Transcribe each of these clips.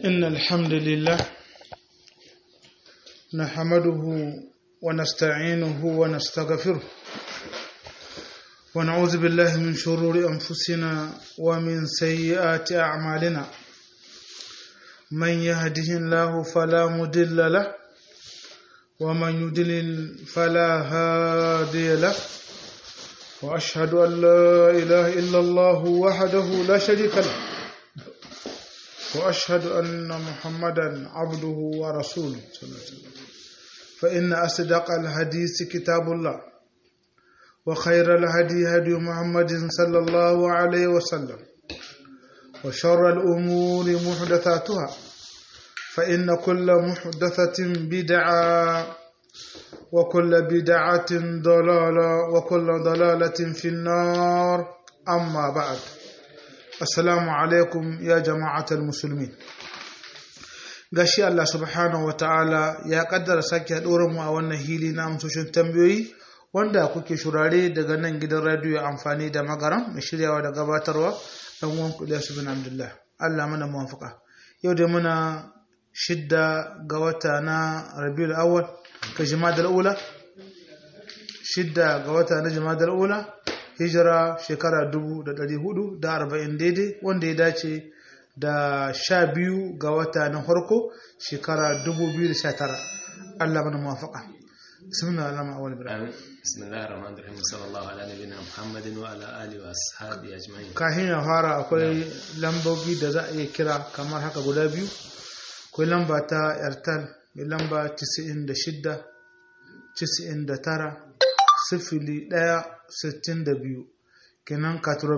إن الحمد لله نحمده ونستعينه ونستغفره ونعوذ بالله من شرور أنفسنا ومن سيئات أعمالنا من يهده الله فلا مضل له ومن يضلل فلا هادي له وأشهد أن لا إله إلا الله وحده لا شريك له وأشهد أن محمدا عبده ورسوله صلى الله عليه وسلم فإن أصدق الحديث كتاب الله وخير الهدي هدي محمد صلى الله عليه وسلم وشر الأمور محدثاتها فإن كل محدثة بدعة وكل بدعة ضلالة وكل ضلالة في النار أما بعد Assalamu alaikum ya jama'atar musulmi. Gashi Allah subhanahu wa ta'ala ya kaddara sake haɗuwar mu a wannan hili na amsoshin tambayoyi wanda kuke shurare daga nan gidan radiyo amfani da magaran mai shiryawa da gabatarwa ɗan uwan kuɗi su bin Abdullah. Allah mana muwafaka. Yau da muna shidda ga wata na Rabiul Awwal ka Jimadal Ula. Shidda ga wata na Jimadal Ula. hijira shekara dubu da ɗari hudu da arba'in daidai wanda ya dace da sha biyu ga wata na farko shekara dubu biyu da sha tara Allah mana muwafaka bismillah alama awal ibrahim bismillahir rahmanir rahim sallallahu ala nabiyina muhammadin wa ala alihi wa ashabi ajma'in kafin ya fara akwai lambobi da za a iya kira kamar haka guda biyu akwai lamba ta airtel mai lamba 96 99 sifili ɗaya sittin da biyu kenan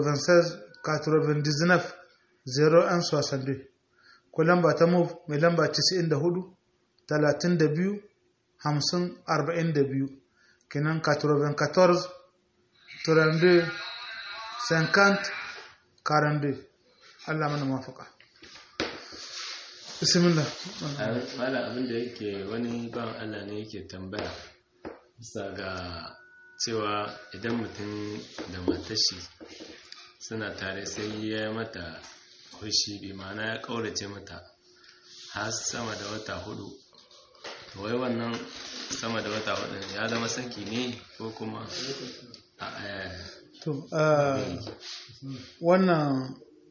99 0 an soixante ko lamba ta move mai lamba 94 32 50 42 kenan 94 32 50 42 Allah mana mafaka bismillah wala abin da yake wani ban Allah ne yake tambaya bisa ga cewa idan mutum da matashi suna tare sai ya mata hushi bi ma'ana ya ƙaurace mata har sama da wata hudu wai wannan sama da wata hudu ya zama saki ne ko kuma to wannan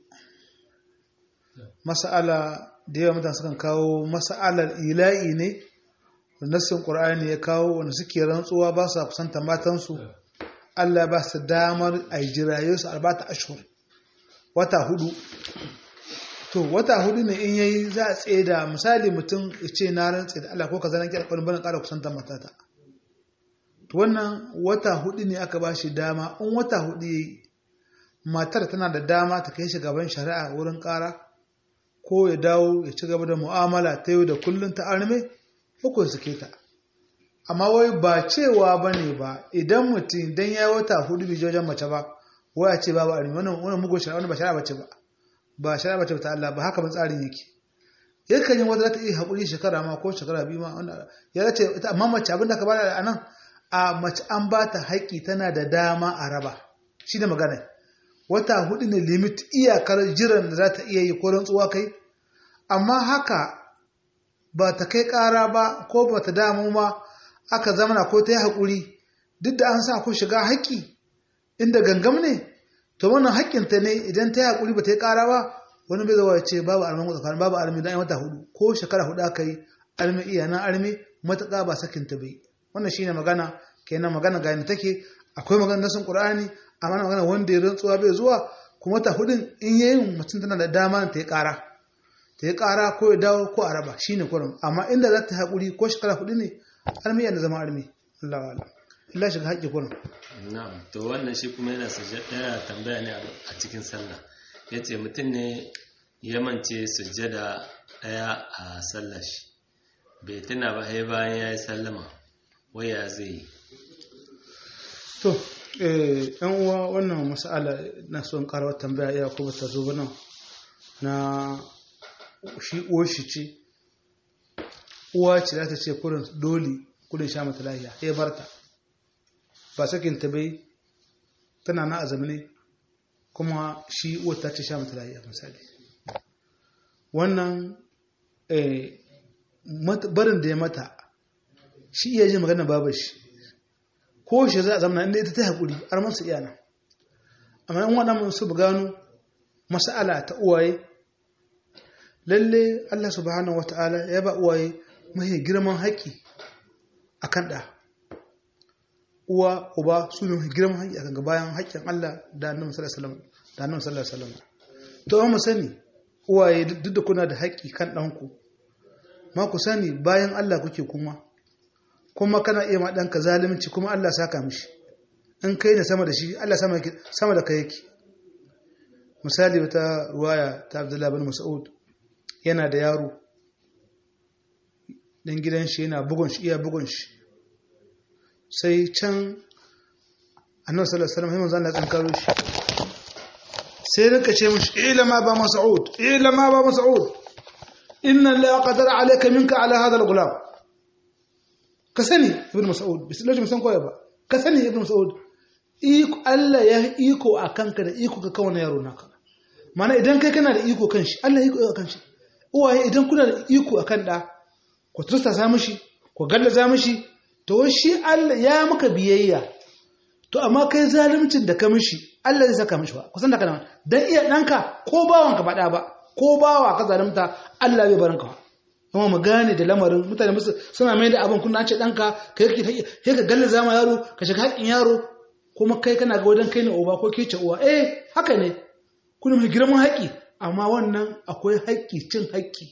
mas'ala da yawa mutane sukan kawo mas'alar ila'i ne nassin ƙur'ani ya kawo wanda suke rantsuwa ba su kusanta matansu Allah ba su damar a jiraye su albata ashur wata hudu to wata hudu ne in yayi za a tsaye da misali mutum ya ce na rantse da Allah ko ka zanen kira kwanin ƙara kusanta matata to wannan wata hudu ne aka ba shi dama in wata hudu yayi matar tana da dama ta kai shi gaban shari'a wurin ƙara ko ya dawo ya ci gaba da mu'amala ta yau da kullum ta arme hukun suke ta amma wai ba cewa ba ne ba idan mutum dan ya wata hudu bai wajen mace ba wai a ce babu armi wannan wannan mugun shari'a wannan ba shari'a bace ba ba shari'a bace ta Allah ba haka ban tsarin yake yakan yi wata za ta iya haƙuri shekara ma ko shekara biyu ma wanda ya zace ita amma mace abin da ka bada a nan a mace an ba ta haƙƙi tana da dama a raba shi da magana wata hudu ne limit iyakar jiran da za ta iya yi ko rantsuwa kai amma haka ba ta kai ƙara ba ko ba ta damu ma aka zamana ko ta yi haƙuri duk da an sa ku shiga haƙƙi inda gangam ne to wannan haƙƙinta ne idan ta yi haƙuri ba ta yi ƙara ba wani bai zawa ce babu armi tsakanin babu armi dan wata hudu ko shekara hudu aka yi armi iya nan armi matuƙa ba sakinta bai wannan shine magana kenan magana ga yadda take akwai magana nasin qur'ani amma magana wanda ya rantsuwa bai zuwa kuma wata hudun in yayin mutum tana da dama ta yi ƙara ta yi ƙara ko ya dawo ko a raba shi ne kurum amma inda za ta haƙuri ko shekara hudu ne armi yana zama armi Allah wa Allah Allah shiga haƙƙi kurum na'am to wannan shi kuma yana yana tambaya ne a cikin sallah yace mutum ne ya mance sujjada ɗaya a sallah shi bai tuna ba sai bayan ya yi sallama waya zai yi to eh yan uwa wannan mas'ala na son ƙara tambaya iya ko ta zo ba nan na shi uwarshi ce uwa ce za ta ce kurin dole kurin sha mata lahiya ya barta ba sakin ta bai tana na azumi ne kuma shi uwar ta ce sha mata lahiya misali wannan eh, mat- barin da ya mata shi iya ji magana babar shi ko shi za a zama inda ita ta haƙuri har masu iyana amma yan waɗannan su gano mas'ala ta uwaye lalle Allah subhanahu wata'ala ya ba uwaye mahi girman haƙƙi a kan ɗa uwa uba su ne mahi girman haƙƙi a kan bayan haƙƙin Allah da annabi sallallahu alaihi wasallam da annabi sallallahu alaihi wasallam to amma mu sani uwaye duk da kuna da haƙƙi kan ɗanku ma ku sani bayan Allah kuke kuma kuma kana iya ma ɗanka zalunci kuma Allah saka mishi in kai ne sama da shi Allah sama yake- sama da kai yake misali wata ruwaya ta Abdullahi bin Mas'ud yana da yaro dan gidan shi yana bugun shi iya bugun shi sai can annabi sallallahu alaihi wasallam sai manzo Allah ya tsankaro shi sai rinka ce mishi ilama ba Mas'ud ilama ba Mas'ud inna la qadara alayka minka ala hadha al-ghulam ka sani ibn Mas'ud bisallahu musan koya ba ka sani ibn Mas'ud iko Allah ya iko a kanka da iko ka kawo na yaro naka mana idan kai kana da iko kan shi Allah ya iko a kan shi uwaye idan kuna da iko a kan da ku tursta sa mishi ku gallaza mishi to shi Allah ya maka biyayya to amma kai zalimcin da ka mishi Allah zai saka mishi ba kusan da kana dan iya danka ko bawanka ba da ba ko bawa ka zalimta Allah bai baranka ba kuma mu gane da lamarin mutane musu suna mai da abin kuna ce danka kai kake kai ka gallaza ma yaro ka shiga haƙin yaro kuma kai kana ga wajen kai ne uba ko ke ce uwa eh haka ne kuna mai girman haƙi amma wannan akwai haƙi cin haƙi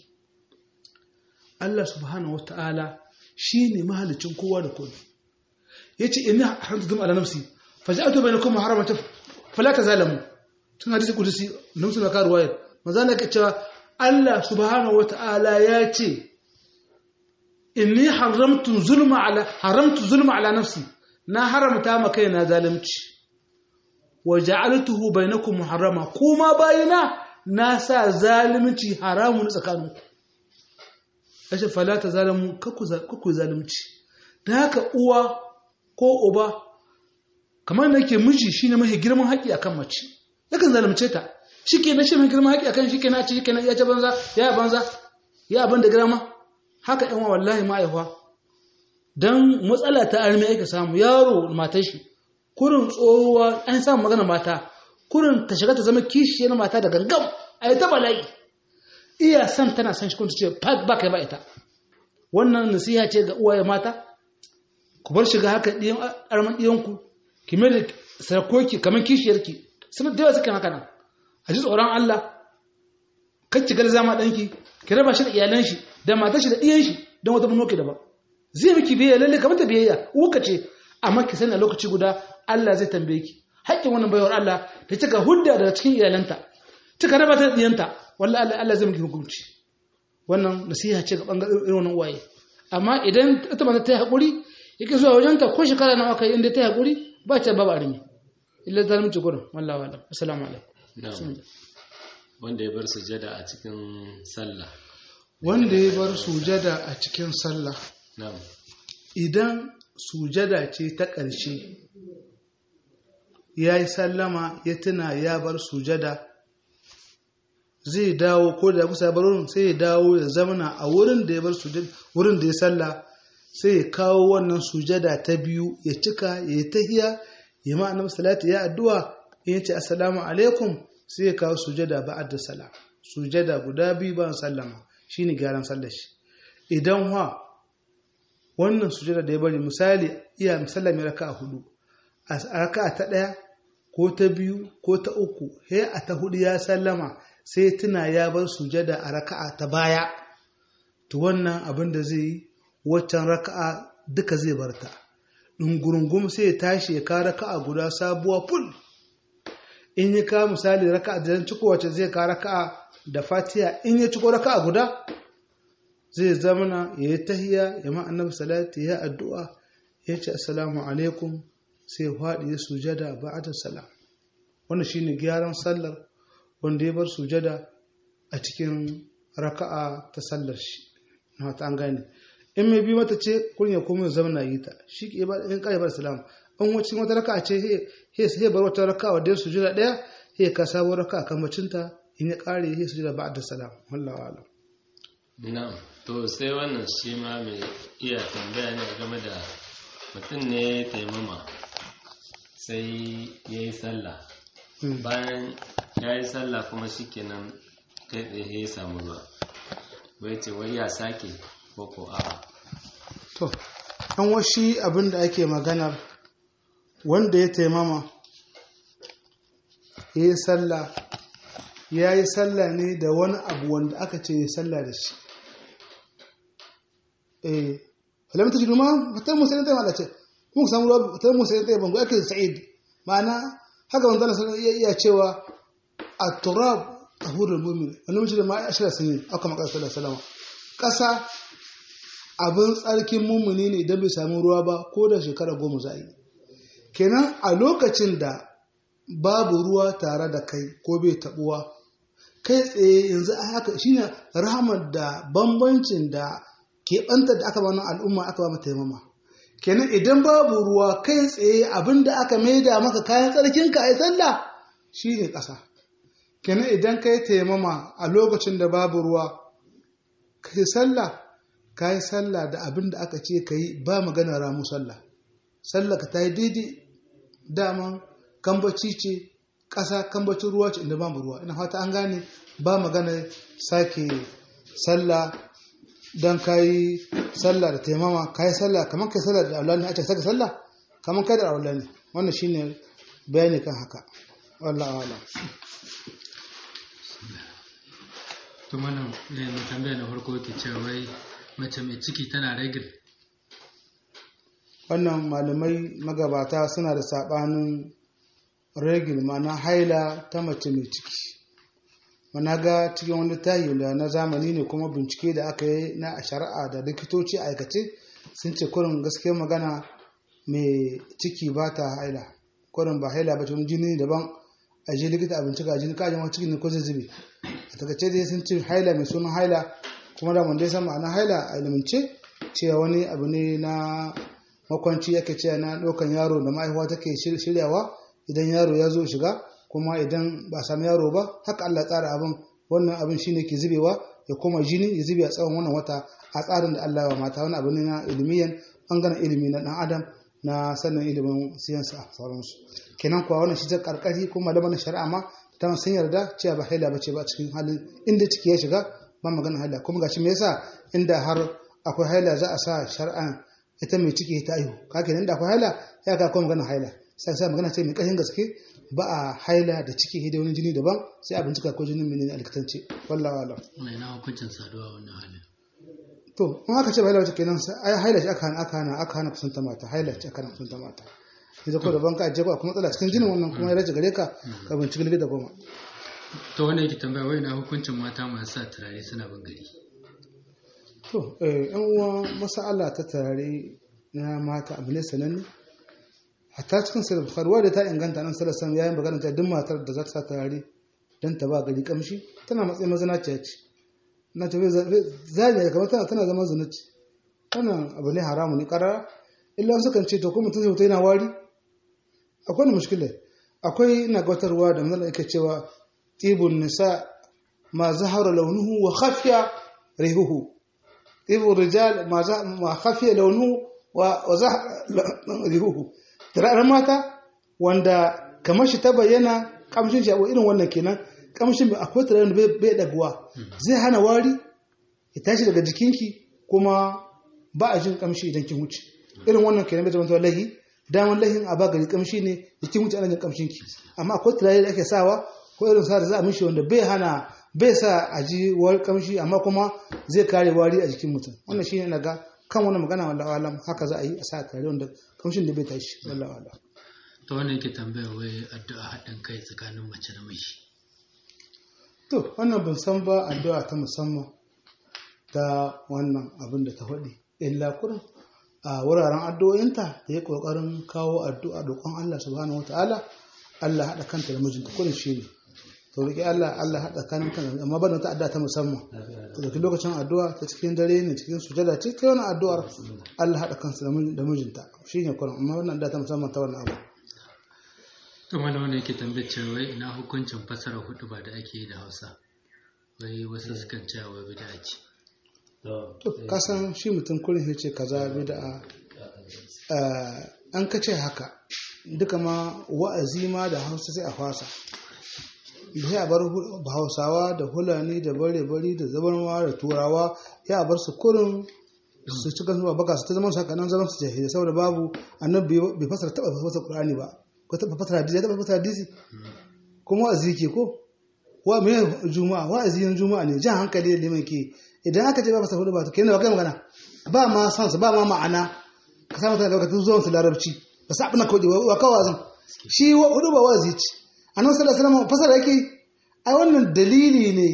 Allah subhanahu wata'ala shi ne mahalicin kowa da kowa ya ce ina haramta zama ala nafsi faja'atu bainakum muharramatan fala tazalamu tun hadisi kudusi na musulma ka ruwayar maza na ka cewa Allah subhanahu wata'ala ya ce inni haramtu zulma ala haramtu zulma ala nafsi na haramta ma kaina zalunci wa ja'altuhu bainakum muharrama kuma bayina na sa zalunci haramun tsakaninku ashe fala ta zalamu kaku zalunci da haka uwa ko uba kamar da yake miji shine mafi girman haƙi akan mace yakan zalunce ta shike na shi mai girman haƙi akan shike na ce shike na ya ce banza ya banza ya abin da girma haka yan wallahi ma'aifa dan matsala ta armi aka samu yaro matar shi kurin tsohuwa an samu magana mata kurin ta shiga ta zama kishiyar mata da gangam a yi ta bala'i iya san tana san shi kuma ta ce ba kai ba ita wannan nasiha ce ga uwaye mata ku bar shiga haka ɗiyan arman ɗiyanku ki mai da sarkoki kamar kishiyarki sun da yawa suke haka nan a ji tsoron Allah kan ki garza ma ɗanki ki raba shi da iyalan shi da matar shi da ɗiyan shi don wata bunoki daban zai miki biyayya lalle kamar ta biyayya uka ce amma ki sani a lokaci guda Allah zai tambaye ki haƙƙin wannan bayar Allah ta cika hudda daga cikin iyalanta cika raba ta da ɗiyanta wallahi Allah Allah zai miki hukunci wannan nasiha ce ga bangaren irin wannan uwaye amma idan ita mata ta yi haƙuri yake zuwa wajenta ko shekara na aka yi inda ta yi haƙuri ba ta ba armi illa ta mutu gurin wallahi wa assalamu alaikum wanda ya bar sujada a cikin sallah wanda ya bar sujada a cikin sallah na'am idan sujada ce ta ƙarshe ya yi sallama ya tuna ya bar sujada zai dawo ko da kusa bar wurin sai ya dawo ya zamana a wurin da ya bar sujada wurin da ya salla sai ya kawo wannan sujada ta biyu ya cika ya yi tahiya ya ma annabi salati ya addu'a in yace assalamu alaikum sai ya kawo sujada ba'da salam sujada guda biyu ba sallama shine gyaran sallar shi idan wa wannan sujada da ya bari misali iya misallami raka'a hudu a raka'a ta daya ko ta biyu ko ta uku he a ta hudu ya sallama sai tuna ya bar sujada a raka'a ta baya to wannan abin da zai yi waccan raka'a duka zai barta ɗungurungum sai ya tashi ya ka raka'a guda sabuwa ful in ya ka misali raka'a da ciko wacce zai ka raka'a da fatiya in ya ciko raka'a guda zai zamana ya yi tahiya ya ma annabi salati ya addu'a ya ce assalamu alaikum sai faɗi ya sujada ba'da salam wannan shine gyaran sallar wanda ya bar sujada a cikin raka'a ta sallar shi na ta an gane in mai bi mata ce kun ya kuma zama yi ta shi ke ba in kai bar salam an wacin wata raka'a ce he he bar wata raka'a wadda sujada daya he ka sabo raka'a kan macinta in ya kare he sujada ba'da salam wallahi alam na'am to sai wannan shi ma mai iya tambaya ne game da mutum ne ya taimama sai ya yi sallah bayan ya yi sallah kuma shi kenan kai tsaye ya samu ruwa wai ce wai ya sake ko ko a'a to an washi abin da ake maganar wanda ya taimama ya yi sallah ya yi sallah ne da wani abu wanda aka ce ya sallah da shi eh falamta ji duma fitar musa ne taimaka ce kuma samu ruwa fitar musa ne taimaka ake da sa'id ma'ana haka wanda na iya iya cewa a turab a hurin mumin wani mace da ma'a ashirar sun yi aka maka sallar salama ƙasa abin tsarkin mummuni ne idan bai samu ruwa ba ko da shekara goma za a yi kenan a lokacin da babu ruwa tare da kai ko bai tabuwa kai tsaye yanzu a haka shine rahamar da bambancin da keɓantar da aka ba al'umma aka ba mata taimama kenan idan babu ruwa kai tsaye abin da aka maida maka kayan tsarkinka a yi sallah shine ƙasa kenan idan ka yi taimama a lokacin da babu ruwa ka yi sallah ka yi sallah da abin da aka ce ka yi ba magana ramu sallah sallah ka ta yi daidai daman kambaci ce ƙasa kambacin ruwa ce inda babu ruwa ina fata an gane ba magana sake sallah don ka yi sallah da taimama ka yi sallah kamar ka yi sallah da aulani a ce saka sallah kamar kai da aulani wannan shine bayani kan haka wallah wala to mana mai tambaya na farko ke cewa wai mace mai ciki tana ragil wannan malamai magabata suna da saɓanin regil mana haila ta mace mai ciki mana ga cikin wani tayi da na zamani ne kuma bincike da aka yi na shari'a da likitoci aikace sun ce kurin gaskiyar magana mai ciki ba ta haila kurin ba haila ba wani jini daban a je likita a bincika a jini kajin wani ciki ne ko zai zube a takaice dai sun ce haila mai sunan haila kuma da wanda ya san ma'ana haila a ilimance cewa wani abu ne na makwanci yake cewa na ɗaukan yaro da ma'aihuwa take shiryawa idan yaro ya zo shiga kuma idan ba a sami yaro ba haka Allah tsara abin wannan abin shine ke zubewa ya koma jini ya zube a tsawon wannan wata a tsarin da Allah ya mata wani abu ne na ilimiyan bangaren ilimi na dan adam na sannan ilimin siyansa a sauransu kenan kuwa wannan shi ta karkari kuma malaman shari'a ma ta sun yarda cewa ba haila bace ba a cikin halin inda ciki ya shiga ba magana haila kuma gashi me yasa inda har akwai haila za a sa shari'an ita mai ciki ta aihu kake nan da akwai haila ya ka kuma magana haila sai sai magana ce mai kashin gaske ba a haila da ciki da wani jini daban sai a bincika ko jinin menene a likitance wallahi wala mai na hukuncin saduwa wannan halin to in aka ce ba haila wace kenan sai ai haila ce aka hana aka hana aka hana kusanta mata haila ce aka hana kusanta mata idan ko daban ka je ko akwai matsala cikin jinin wannan kuma ya rage gare ka ka binciki likita goma to wanda yake tambaya wai na hukuncin mata masu sa turare suna bin gari to eh yan uwa masala ta turare na mata abu ne sananne hatta cikin sai bukhari wadda ta inganta nan sallallahu alaihi yayin magana ta duk matar da za ta sa turare dan ta ba gari kamshi tana matsayin mazanaciya ce na ta zai kamar tana tana zama zunuci wannan abu ne haramu ne karara illa wasu kan ce to ko mutum zai mutu yana wari akwai wani mushkila akwai ina gabatarwa da manzon yake cewa tibun nisa ma zahara launuhu wa khafiya rihuhu tibun rijal ma khafiya launuhu wa zahara rihuhu turaren mata wanda kamar shi ta bayyana kamshin shi abu irin wannan kenan kamshin akwai turaren da bai daguwa zai hana wari ya tashi daga jikinki kuma ba a jin kamshi idan kin wuce irin wannan kenan bai zama lahi daman lahin a ba gari kamshi ne da kin wuce ana jin kamshin ki amma akwai turare da ake sawa ko irin sa da za a mishi wanda bai hana bai sa a ji wari kamshi amma kuma zai kare wari a jikin mutum wannan shine na ga kan wani magana wallahi alam haka za a yi a sa turare wanda kamshin da bai tashi wallahi alam to wannan yake tambaya wai addu'a haɗin kai tsakanin mace da miji to wannan ban san ba addu'a ta musamman ta wannan abin da ta faɗi illa kurin a wuraren addu'o'inta da ya ƙoƙarin kawo addu'a roƙon Allah subhanahu wata'ala Allah haɗa kanta da mijinta kurin shi ne to roƙi Allah Allah haɗa kanin kan amma ba da wata addu'a ta musamman ta dauki lokacin addu'a ta cikin dare ne cikin sujada ce ta wani addu'ar Allah haɗa kansa da mijinta shi ne kurin amma wannan addu'a ta musamman ta wannan abu to mana wanda yake tambayar cewa wai ina hukuncin fasara hudu ba da ake yi da Hausa wai wasu sukan cewa wai bid'a ce to kasan shi mutum kullum ya ce kaza bid'a eh, an ka ce haka duka ma wa'azi ma da hausa sai a fasa sai a bar hu- hausawa da hulani da bare-bari da zabarmawa da turawa ya a bar su kurin su ci kan zuwa baka su ta zama su haka nan zaman su jahilai saboda babu annabi bai fasara taba fasara qur'ani ba ko taba fasara hadisi ya taba fasara hadisi kuma wa'azi ke ko wa me juma'a wa'azi na juma'a ne jan hankali da liman ke idan aka ce ba fasara hudu ba to kenan ba kai magana ba ma san su ba ma ma'ana ka samu tana daga zuwan su larabci ba sa abin kawai wa kawai zan shi wa- hudu ba wa'azi ce annabi sallallahu alaihi wasallam fasara yake ai wannan dalili ne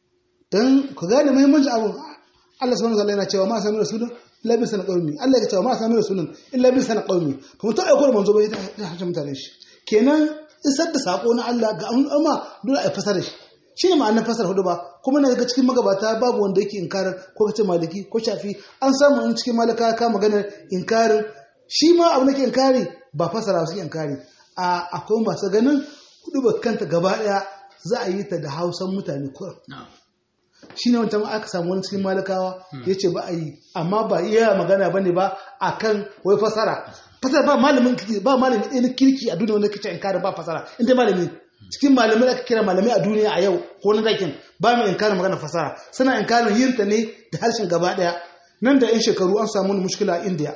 dan ku gane muhimmancin abu Allah subhanahu wa ta'ala yana cewa ma sami rasulun illa bi sana qaumi Allah ya cewa ma sami rasulun illa bi sana qaumi kuma to aiko da manzo bai ta harshe mutane shi kenan isar da sako na Allah ga al'umma dole a fasara shi shine ma'anar fasara hudu ba kuma na ga cikin magabata babu wanda yake inkarin ko kace maliki ko shafi an samu in cikin malaka ka maganar inkarin shi ma abu nake inkari ba fasara su inkari a akwai masu ganin hudu ba kanta gaba daya za a yi ta da hausan mutane kurum na'am shi ne wancan aka samu wani cikin malakawa ya ce ba a yi amma ba iya magana ba ne ba a kan wai fasara fasara ba malamin kirki ba malamin ɗin kirki a duniya wanda kace inkarin ba fasara inda malami cikin malamai da aka kira malamai a duniya a yau ko na dakin ba mai inkarin magana fasara suna inkarin yin ta ne da harshen gaba ɗaya nan da yan shekaru an samu wani mushkila a indiya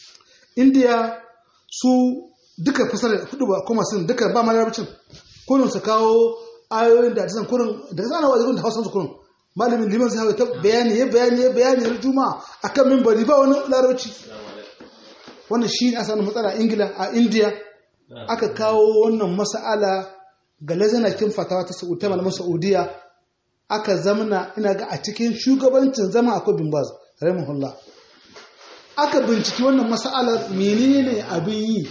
indiya su duka fasara hudu ba kuma sun duka ba malarabcin kurin su kawo ayoyin da zan kurin da zan wa da hausa su kurin malamin liman sai hawa ta bayani ya bayani ya bayani har juma'a akan minbari ba wani larabci wannan shi ne asalin matsala a ingila a indiya aka kawo wannan mas'ala ga lazanakin fatawa ta sa'ud ta malaman saudiya aka zamana ina ga a cikin shugabancin zama akwai bin baz rahimahullah aka binciki wannan mas'alar menene abin yi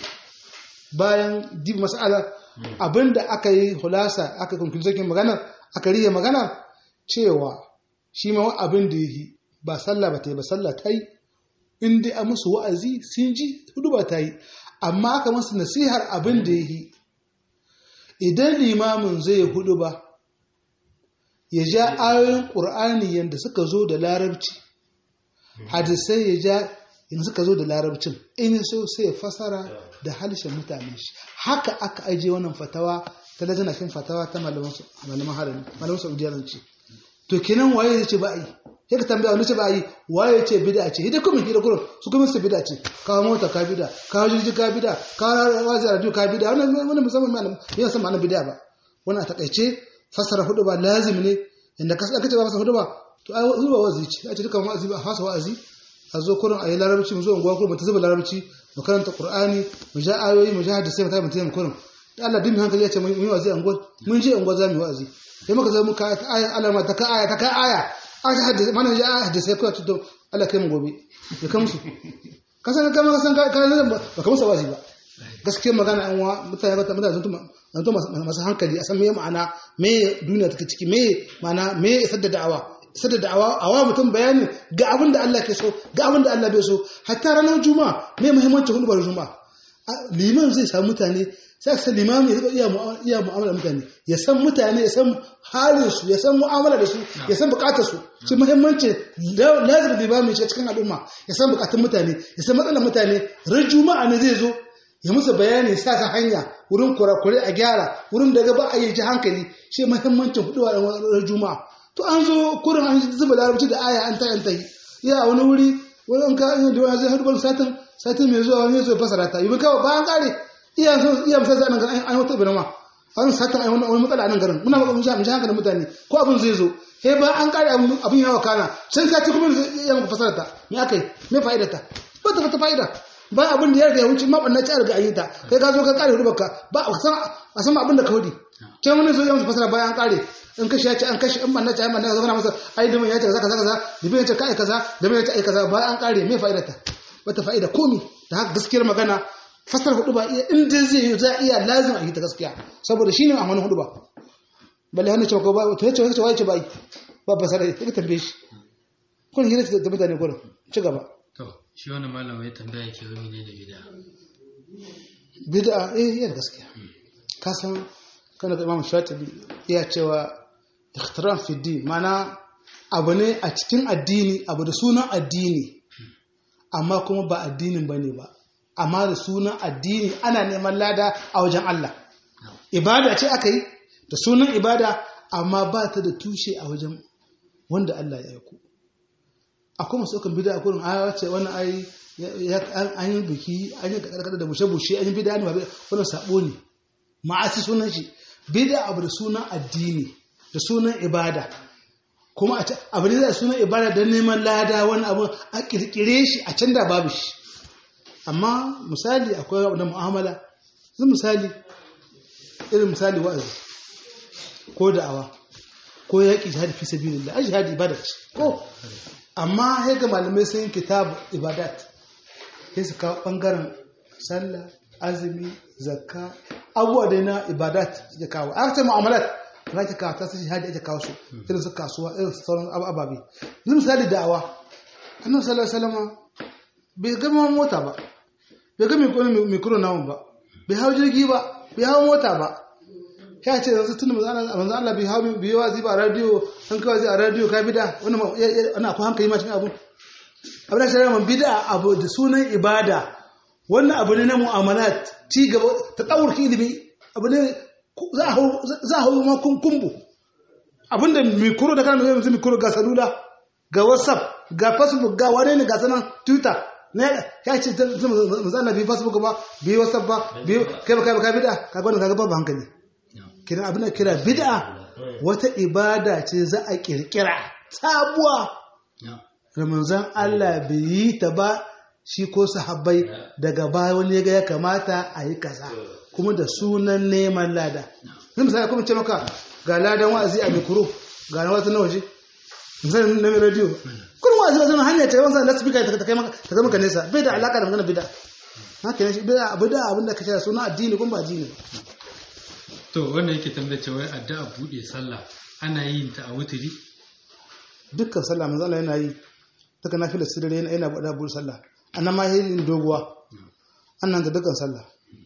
bayan dib mas'alar abinda aka yi hulasa aka conclusion magana aka riye magana cewa shi ma abin da yi ba sallah ba ta yi ba sallah ta yi in dai a musu wa'azi sun ji hudu ba ta yi amma aka masu nasihar abin da yi idan limamin zai hudu ba ya ja ayoyin ƙur'ani yadda suka zo da larabci hadisai ya ja in suka zo da larabcin in so sai ya fasara da halishin mutane shi haka aka ajiye wannan fatawa ta lajina fin fatawa ta malaman harami malaman saudiya zan ce to kenan waye ya ce ba a yi ya ka tambaya wani ce ba a yi waye ya ce bida ce hidai kuma hidai kuma su kuma su bida ce kawo mota ka bida kawo jirgi ka bida kawo wazi a radio ka bida wani musamman malam yana san ma'ana bida ba wani a takaice fassara hudu ba lazim ne inda ka aka ce ba masa hudu ba to ai zuba wazi ce a ce duka wa'azi ba fasa wa'azi a zo kurin a yi larabci mu zo unguwa kurin mu ta zuba larabci mu karanta qur'ani mu ja ayoyi mu ja hadisai mu ta mutum kurin da Allah dimi hankali ya ce mun yi wa'azi a unguwa mun je unguwa za mu yi wa'azi sai muka zo muka ta aya alama ta ka aya ta ka aya aka hadisi mana ja hadisai ko to Allah kai mu gobe ya kan su kasan ka ma kasan ka ka ba ka musa wa'azi ba gaskiyar magana an wa mutane ba mutane sun to masu hankali a san me ma'ana me duniya take ciki me ma'ana me isar da da'awa isar da da'awa awa mutum bayani ga abin da Allah ke so ga abin da Allah bai so hatta ranar juma'a me muhimmancin hudubar juma'a liman zai samu mutane sai ka san limami ya iya mu'amala mutane ya san mutane ya san halin su ya san mu'amala da su ya san bukatar su shi muhimmanci lazim limami ce cikin al'umma ya san bukatun mutane ya san matsalar mutane ran juma'a ne zai zo ya musu bayani sa ta hanya wurin kurakure a gyara wurin da ba a yi ji hankali shi muhimmancin hudu a ran juma'a to an zo kurin an zuba larabci da aya an ta an ta yi ya a wani wuri wani ka da wani zai hudu satin satin mai zuwa wani zai fasara ta yi kawai bayan kare iya so iya misal za a nan garin an wata birama an sata a wani matsala a nan garin muna maka mun sha hankalin mutane ko abin zai zo he ba an kare abin yawa kana can sati kuma ya maka fasara ta me aka yi me fa'ida ta ba ta fata fa'ida ba abin da ya riga ya wuce ma banna ci riga ayyuta kai ka zo ka kare hudu baka ba a san a san abin da ka hudi can wani zo ya masa fasara bayan an kare in kashi ya ce an kashi in banna ci ai banna ka zama masa ai dimin ya ce kaza kaza kaza dimin ya ce kai kaza dimin ya ce ai kaza bayan an kare me fa'ida ta bata fa'ida komi da haka gaskiyar magana fasar hudu ba iya inda zai yi za iya lazim a yi ta gaskiya saboda shi ne a wani hudu ba balle hannun cewa ko ba to yace wace wace ba ba ba sai ka tambaye shi kun hira da mutane gurin ci gaba to shi wannan malam ya tambaya ke wani ne da bid'a bid'a eh yana gaskiya ka san kana da Imam Shatibi iya cewa ikhtiram fi din mana abu ne a cikin addini abu da sunan addini amma kuma ba addinin bane ba amma da sunan addini ana neman lada a wajen Allah ibada ce aka yi da sunan ibada amma ba ta da tushe a wajen wanda Allah ya aiko akwai masu ɗaukan bida a kurin a wace wani ai an yi biki an yi karkar da bushe-bushe an yi bida ne ba wani sabo ne ma'asi sunan shi bida abu da sunan addini da sunan ibada kuma abu ne da sunan ibada don neman lada wani abu a kirkire shi a can da babu shi amma misali akwai abu da mu'amala zai misali irin misali wa'azi ko da'awa ko yaƙi jihadi fi sabilillah ai jihadi ibada ce ko amma sai ga malamai sun yi kitab ibadat sai su kawo bangaren sallah azumi zakka abubuwa dai na ibadat ya kawo a ce mu'amalat za ta kawo ta su jihadi ake kawo su irin su kasuwa irin su sauran ababe yanzu misali da'awa annabi sallallahu alaihi wasallam bai gama mota ba bai ga mikro namun ba bai hau jirgi ba bai hau mota ba ya ce yanzu tun manzo Allah bai hau bai wazi ba a radio an kawai zai a radio ka bida wannan ana akwai hankali ma cikin abu abin da shari'a man bida abu da sunan ibada wannan abu ne na mu'amalat ci gaba ta tsawurki ilimi abu ne za a hau ma kumbu abinda mikro da kana mai mikro ga salula ga whatsapp ga facebook ga wane ne ga sanan twitter ne ya ce zana bi facebook ba bi whatsapp ba bi kai ba kai ba kai bid'a ka gwada kaga babu hankali kiran abin da kira bid'a wata ibada ce za a kirkira sabuwa ramazan Allah bai yi ta ba shi ko sahabbai daga baya wani ga ya kamata a yi kaza kuma da sunan neman lada zan misali kuma ce maka ga ladan wa'azi a mikro ga na wata na waje misali na radio kun wa'azi ba zama hanya ce wanda da speaker ta kai maka ta zama ka nesa bai da alaka da magana bid'a haka ne bid'a abu da abin da kace suna addini kuma ba addini ba to wannan yake tambaya cewa addu'a bude sallah ana yin ta a wuturi dukkan sallah manzo Allah yana yi daga nafila sirri yana yana bada bude sallah annan ma yin doguwa annan da dukkan sallah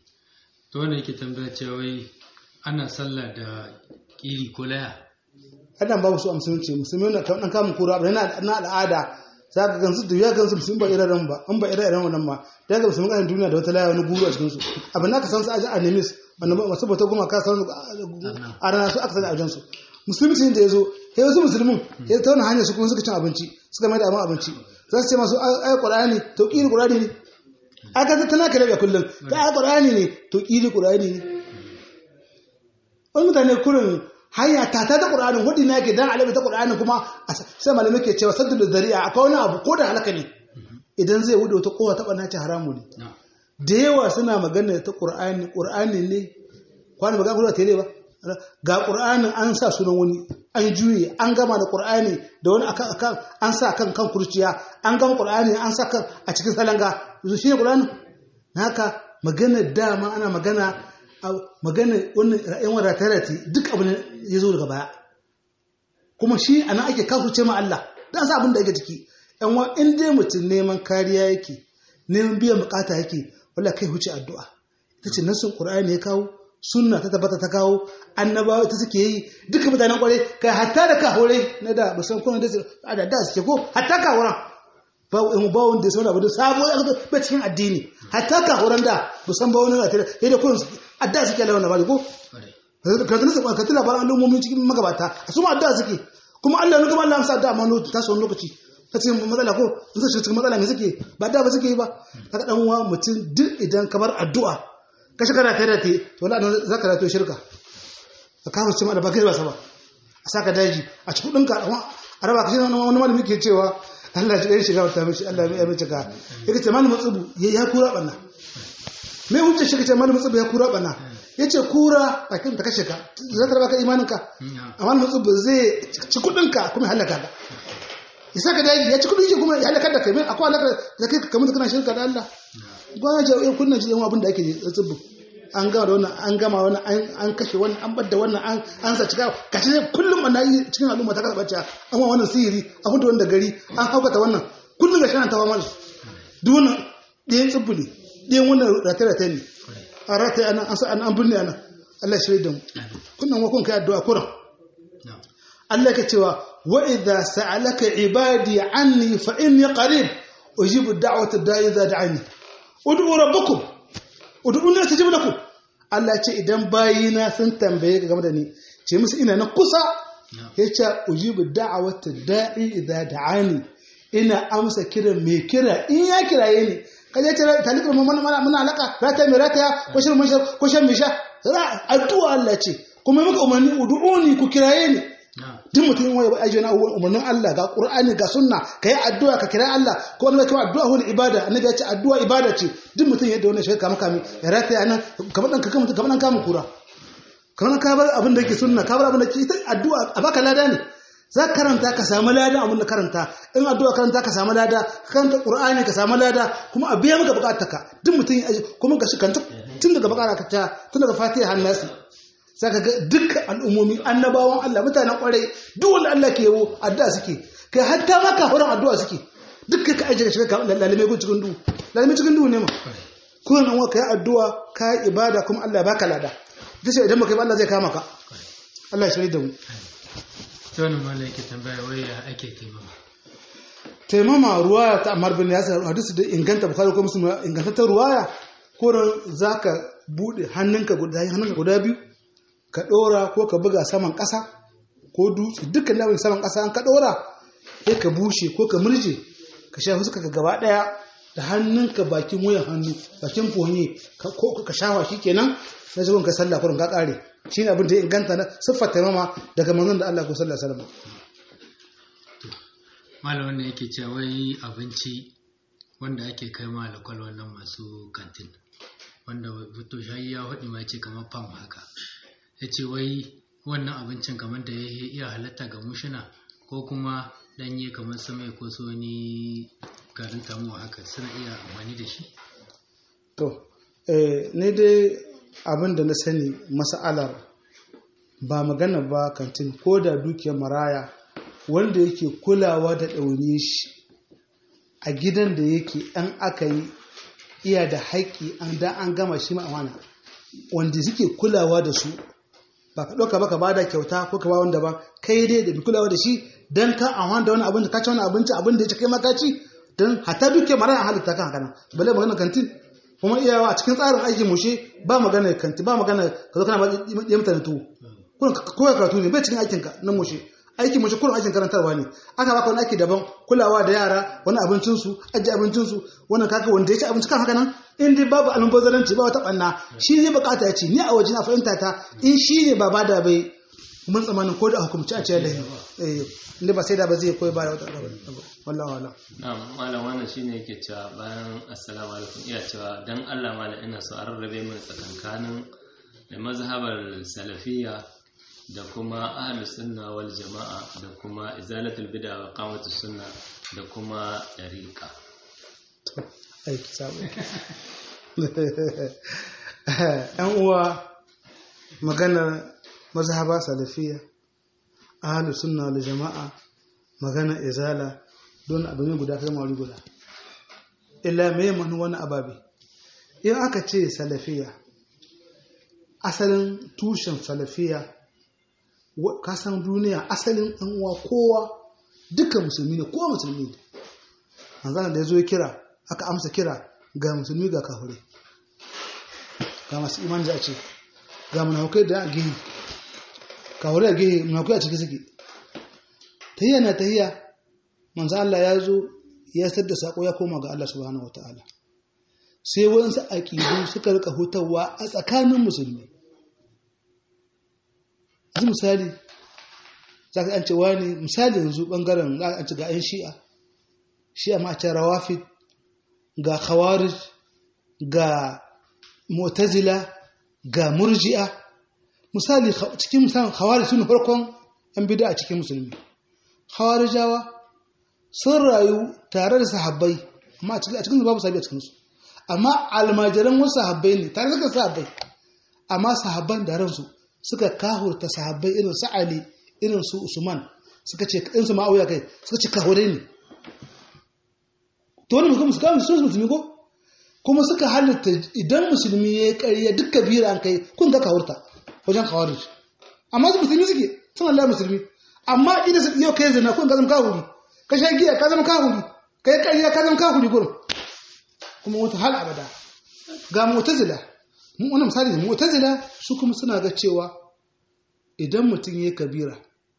to wannan yake tambaya cewa ana sallah da kiri ko laya adam babu su a musulunci musulmi na kan kamun kura abu yana na al'ada za ka gansu da ya gansu musulmi ba irin ba an ba irin wannan ma da ga musulmi kan duniya da wata laya wani guru a cikin su abin da ka san su aji a nemis wanda masu bata goma ka san a rana su aka sani a wajen su musulmi da ya zo ya wasu musulmin ya ta wani hanyar su kuma suka cin abinci suka mai da abin abinci za su ce masu ayi qur'ani to kiri qur'ani ne aka ta tana kare da kullum ta ayi qur'ani ne to kiri qur'ani ne wani mutane kurin hanya ta ta da Qur'anin wadi na yake dan alabi ta Qur'anin kuma sai malamai ke cewa saddu da zari'a akwai wani abu ko da halaka ne idan zai wuce wata kowa ta bana ce haramu ne da yawa suna magana ta Qur'ani Qur'ani ne kwani magana kuma tele ba ga Qur'anin an sa sunan wani an juye an gama da Qur'ani da wani akan akan an sa kan kan kurciya an gama Qur'ani an sa kan a cikin salanga yanzu shi ne Qur'ani haka magana dama ana magana magana wannan ra'ayin wadatarati duk abin ya zo daga baya kuma shi ana ake kafurce ma Allah dan sa abin da yake ciki yan wa in dai mutum neman kariya yake neman biyan bukata yake wala kai huce addu'a ita ce nasin qur'ani ya kawo sunna ta tabbata ta kawo annabawa ta suke yi duka mutanen kware kai hatta da ka hore na da musan kuma da da da suke ko hatta ka horan ba in ba wanda sai abu da sabo ba cikin addini hatta ka horan da musan ba wani da sai da kun adda suke lawan labari ko ka tuna ka tuna labaran al'ummomin cikin magabata su ma adda suke kuma Allah ne kuma Allah amsa adda amma ta so lokaci ta ce matsala ko in sai cikin matsala me suke ba da ba suke yi ba kaga dan uwa mutum duk idan kamar addu'a ka shiga da kai da te to Allah zaka da to shirka ka kawo cin da ba kai ba sa ba a saka daji a cikin dinka a raba ka shi wani malami ke cewa Allah ya shiga wata mishi Allah ya mace ka yake ce malamin tsubu ya kura banna me hujjar shi kace malamin tsubu ya kura banna yace kura bakin ta kashe ka zai tarba ka imanin ka amma malamin tsubu zai ci kudin ka kuma halaka ka ya saka daji ya ci kudin shi kuma ya halaka da kai me akwai halaka da kai kamar kana shirka da Allah gwana jawo kunnan ji abin da ake tsubu an gama da wannan an gama wannan an kashe wannan an bar da wannan an an sa cika kashi ne kullum ana yi cikin al'umma ta kasa bacci an wa wannan sihiri an fito wannan da gari an haukata wannan kullum ga shana tawa mana duk wannan ɗayan tsibbuli ɗayan wannan rataye-rataye ne a rataye ana an sa an binne ana Allah shirya da mu kunnan wakon kai addu'a kuran Allah ka cewa wa idza sa'alaka ibadi anni fa inni qarib ujibu da'wata da'i idza da'ani ud'u rabbakum ud'uni astajib lakum Allah ce idan bayina sun tambaye ka game da ni ce musu ina na kusa yace ujibu da'wata da'i idza da'ani ina amsa kiran mai kira in ya kiraye ni kaje ce talikar mu mana muna alaka rata mai rata ko shirin mun ko shan misha addu'a Allah ce kuma muka umarni ud'uni ku kiraye ni duk mutum wani ba ajiye na umarnin Allah ga Qur'ani ga sunna ka yi addu'a ka kira Allah ko wani kuma addu'a wani ibada annabi ya ce addu'a ibada ce duk mutum yadda wannan shi kama kami ya rata ya nan kamar dan kamar kamar dan kama kura kamar ka bar abin da yake sunna ka bar abin da ke ita addu'a a baka lada ne za ka karanta ka samu lada abin da karanta in addu'a karanta ka samu lada ka karanta Qur'ani ka samu lada kuma a biya maka bukatarka duk mutum kuma ka shi kanta tun daga bakara ka ta tun daga Fatiha har Nasi saka ga dukkan al'ummomi annabawan Allah mutanen kwarai duk wanda Allah ke yawo addu'a suke kai hatta ma kafiran addu'a suke dukkan ka aje shiga ka lalime gun cikin duhu lalime cikin duhu ne ma ko nan wa kai addu'a kai ibada kuma Allah ya baka lada dace idan baka yi Allah zai kama ka Allah ya shirye da mu to wannan malai yake tambaya wai ya ake taimama taimama ruwaya ta Ammar bin Yasir hadisi da inganta Bukhari ko Muslim ingantaccen ruwaya ko zaka bude hannunka guda hannunka guda biyu ka ɗora ko ka buga saman ƙasa ko dutse dukkan labin saman ƙasa an ka ɗora sai ka bushe ko ka murje ka sha fuska ka gaba ɗaya da hannunka bakin wuyan hannu bakin fonye ko ka shafa shi kenan na zuwan ka sallah kurin ka ƙare shi ne abin da ya inganta na siffar taimama daga manzon da Allah ko sallah salama. malam wanda yake cewa wai abinci wanda ake kai ma alakwal wannan masu kantin wanda fito shayi ya haɗi ma ce kamar fam haka ya ce wai wannan abincin kamar da ya iya halatta ga mushina ko kuma ɗanye kamar samai ko so ni garin tamuwa haka suna iya amfani da shi to ne dai abin da na sani masa'alar ba magana ba kantin ko da dukiyar maraya wanda yake kulawa da ɗaune shi a gidan da yake ɗan aka yi iya da haƙƙi an da an gama shi ma'amana wanda suke kulawa da su ba ka ɗauka ba ka ba da kyauta ko ka ba wanda ba kai dai da bi kulawa da shi don ka amfani da wani abin da ka ci wani abinci abin da ya ci kai makaci don hatta duke mara halitta kan haka nan bale magana kantin kuma iyawa a cikin tsarin aikin mushe ba magana kanti ba magana ka zo kana ba ya mutane tuwo ko karatu ne bai cikin aikinka na mushe aikin mace kullum aikin karantarwa ne aka baka wani aiki daban kulawa da yara wani abincinsu ajiye abincinsu wannan kaka wanda ya ci abinci kan haka nan in dai babu almubazaranci ba wata banna shi ne bukata ya ce ni a waje na fahimta ta in shi ne ba bada bai mun tsamanin ko da hukumci a ce da eh inda ba sai da ba zai koyi ba da wata wallahi wallahi na'am malam wannan shine yake cewa bayan assalamu alaikum iya cewa dan Allah malam ina so a rarrabe min tsakankanin mazhabar salafiyya da kuma ahlus sunna wal jama'a da kuma izalatul bid'a wa qamatus sunna da kuma dariqa aiki sabo yan uwa magana mazhaba salafiya ahlus sunna wal jama'a magana izala don abu ne guda kai mawari guda illa me manu wani ababe in aka ce salafiya asalin tushen salafiya kasan duniya asalin ɗan uwa kowa dukkan musulmi ne kowa musulmi ne manzana da ya zo ya kira aka amsa kira ga musulmi ga kafirai ga masu iman da a ce ga munafukai da a gehe kafirai a gehe munafukai a ciki suke tahiyya na tahiyya manzo Allah ya zo ya sadda sako ya koma ga Allah subhanahu wataala sai wayansu aqidu suka rika hutawa a tsakanin musulmi yanzu misali za ka ce wani misali yanzu bangaren za a ce ga 'yan shi'a shi'a ma a ce rawafid ga khawarij ga mutazila ga murji'a misali cikin misalin khawarij sun farkon 'yan bida a cikin musulmi khawarijawa sun rayu tare da sahabbai amma a cikin babu sahabi a cikinsu amma almajiran wasu sahabbai ne tare da sahabbai amma sahabban da ransu suka kahurta sahabbai irin su Ali irin su Usman suka ce in su ma'auya kai suka ce kahure ne to wani mutum suka musu musulmi ko kuma suka halitta idan musulmi ya ƙarya duk kabira an kai kun ga kahurta wajen khawarij amma su musulmi suke sun Allah musulmi amma idan su yau kai zina kun ka zama kahuri ka sha giya ka zama kahuri ka yi ƙarya ka zama kahuri gurin kuma wata hal abada ga mu'tazila mun wannan misali ne mu'tazila su kuma suna ga cewa idan mutum ya kabira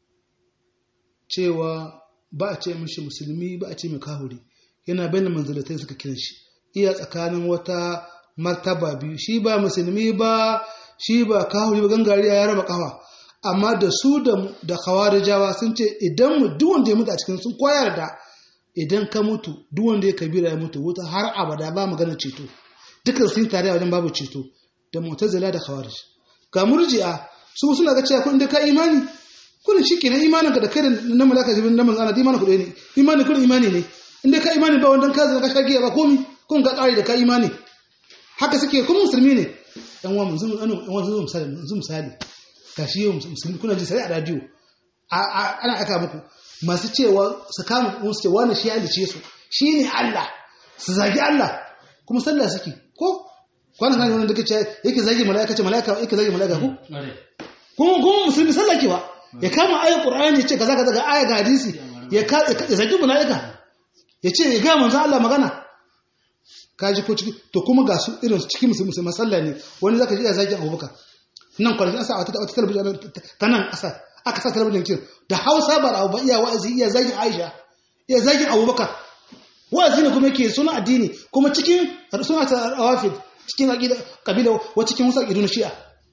cewa ba a ce mishi musulmi ba a ce mai kahuri yana bayan manzalatai suka kiran shi iya tsakanin wata martaba biyu shi ba musulmi ba shi ba kahuri ba gangariya ya raba kafa amma da su da da khawarijawa sun ce idan mu duk wanda ya mutu a cikin sun koyar da idan ka mutu duk wanda ya kabira ya mutu wuta har abada ba magana ceto dukkan sun tare a wajen babu ceto da mu'tazila da khawarij ga murji'a su suna ga cewa kun da ka imani kullun shikenan imanin ka da kai da na malaka jibin na manzana da imanin ku ɗaya ne imani kullun imani ne inda ka imani ba wanda ka zama ka shagiya ba komi kun ka kare da ka imani haka suke kuma musulmi ne yan uwa mun zuma yan uwa zuma misali mun misali gashi yau musulmi kuna ji sai a radio ana aka muku masu cewa su kama musu ce wani shi halice su shi ne Allah su zagi Allah kuma sallah suke ko kwanan kan wani da kace yake zagi mala'ika ce mala'ika yake zagi mala'ika ko kuma kuma musulmi sallah ke ba ya kama ayat qur'ani ya ce kaza kaza ga aya ga hadisi ya ka ya zagi mala'ika ya ce ya ga manzo Allah magana kaji ko ciki to kuma ga su irin cikin musulmi musulmi sallah ne wani zaka ji ya zagi Abubakar nan kwanaki asa wata wata talabijin ta nan asa aka sa talabijin kin da Hausa ba da Abu iya wa'azi iya zagin Aisha iya zagin Abubakar wa'azi ne kuma yake suna addini kuma cikin suna ta rawafid cikin aqida kabila wa cikin wasu aqidu na Shi'a